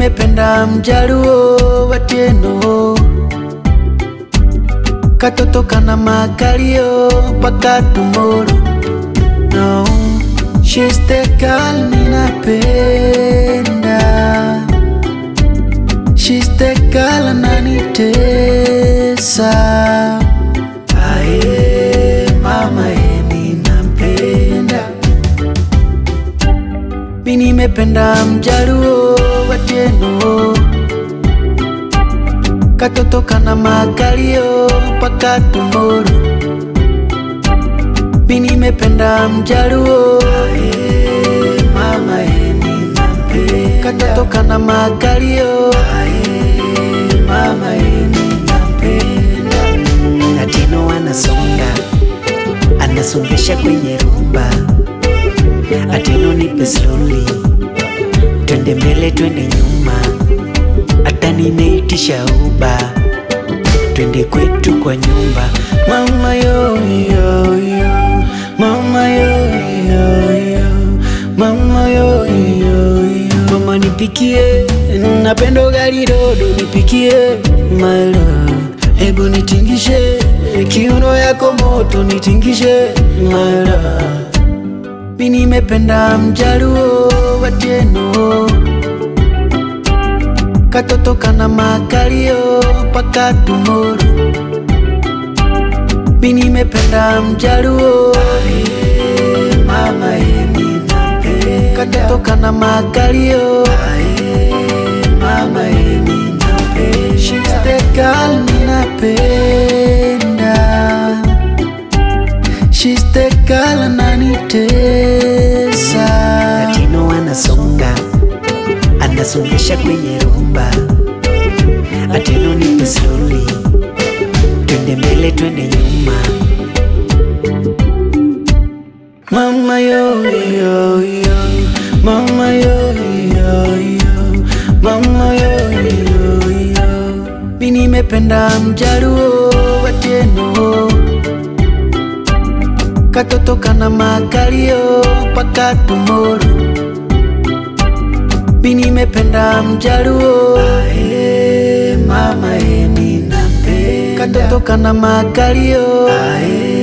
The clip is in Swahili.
nimependa mjaruo watieno katoto kana makalio paka tumoro no she's the girl ninapenda she's the girl ananitesa aye mama ye ninampenda mi nimependa mjaruo watieno katoto kana makalio paka tumoro mi nimependa mjaruo Aye, mama ye ninampenda katoto kana makalio Aye, mama ye ninampenda Latino anasonga anasongesha kwenye rumba, Atino nipe slowly, twende mbele twende nyuma, hata nimeitisha uba, twende kwetu kwa nyumba. Mama yo yo yo, mama yo yo yo, mama yo yo yo. Mama nipikie, napenda ugali dodo, nipikie my love. Hebu nitingishe, kiuno yako moto, nitingishe my love. Mi nimependa mjaruo watieno, katoto kana makalio paka tumoro mi nimependa mjaruo Aye, mama ye ninampenda katoto kana makalio Aye, mama ye ninampenda she's the girl ninapenda she's the girl ananitesa Latino anasonga anasongesha kwenye rumba, Atino nipe slowly, twende mbele twende nyuma. Mama yo yo yo, mama yo yo yo, mama yo yo yo. Mi nimependa mjaruo watieno, katoto kana makalio paka tumoro. Mi nimependa mjaruo, Aye, mama ye ninampenda, katoto kana makalio Aye,